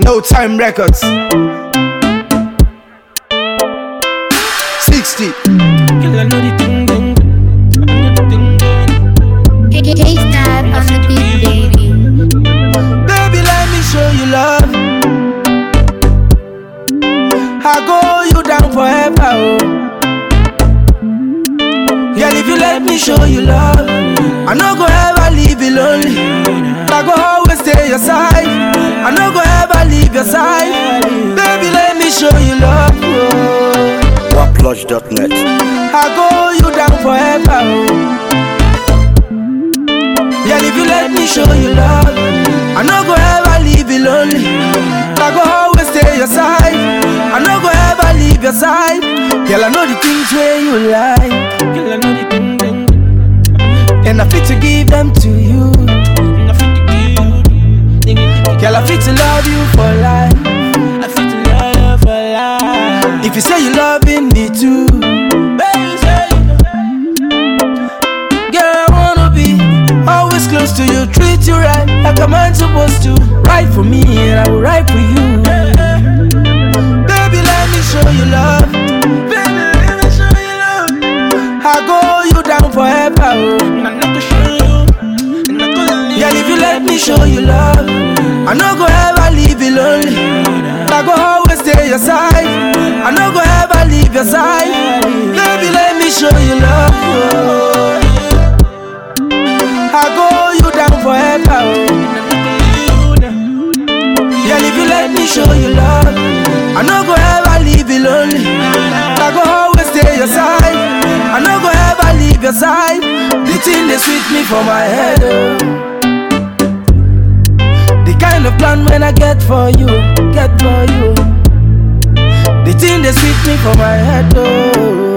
No time records. 60. Girl, I know the thing, thing. I know the thing, thing. K-Star on the beat, baby. Baby, let me show you love. I go you down forever. Oh. Girl, if you let me show you love, I no go ever leave you lonely. I go always stay your side. I no go ever leave your side. Baby, let me show you love. Oh. Waplodge.net. I go you down forever. Oh. Yeah, if you let me show you love, I no go ever leave you lonely. I go always stay your side. I no go ever leave your side. Girl, I know the things where you like, Girl, I know the thing, thing. and I fit to give them to you. And I feel to give you. Ding, ding, ding. Girl, I fit to love you for life. I feel to love you for life. If you say you loving me too, Baby, say girl, I wanna be always close to you, treat you right like a man supposed to. Right for me, and I will right for you. Baby, let me show you love. Baby, let me show you love. I go you down forever. Oh. And I know to show you. And I go leave Yeah, if you let me show you love, I no go ever leave you lonely. I go always stay your side. I no go ever leave your side. Baby, let me show you love. Oh. I go you down forever. Oh. Yeah, if you let me show you love, I no go ever leave you lonely. I go always stay your side. I no go ever leave your side. The thing they sweet me for my head. Oh. The kind of plan when I get for you, get for you. The thing they sweet me for my head. Oh.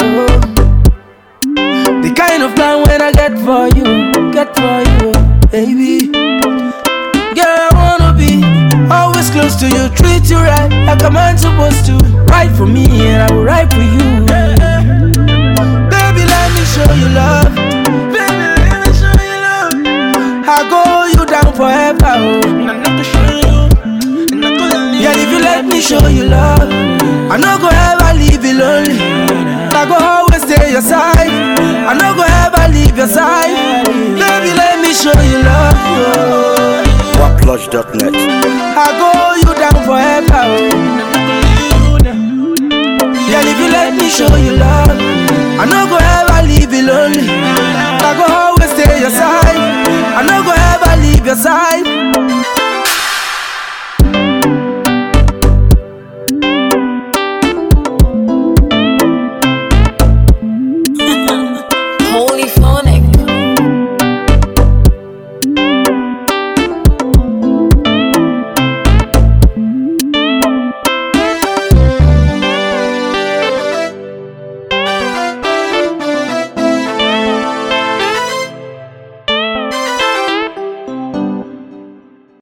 The kind of plan when I get for you, get for you, baby. Girl, I wanna be always close to you, treat you right like a man supposed to. Right for me, and I will right for you. Baby, let me show you love. Baby, let me show you love. I go you down forever. Oh. And I know to show you. And I go leave Yeah, if you let me show you love, I no go ever leave you lonely. I go always stay your side. I no go ever leave your side. Baby, let me show you love. Oh. Waplodge.net. I go you down forever. Oh. Yeah, if you let me show you love, I no go ever leave you lonely. I go always stay your side. I no go ever leave your side.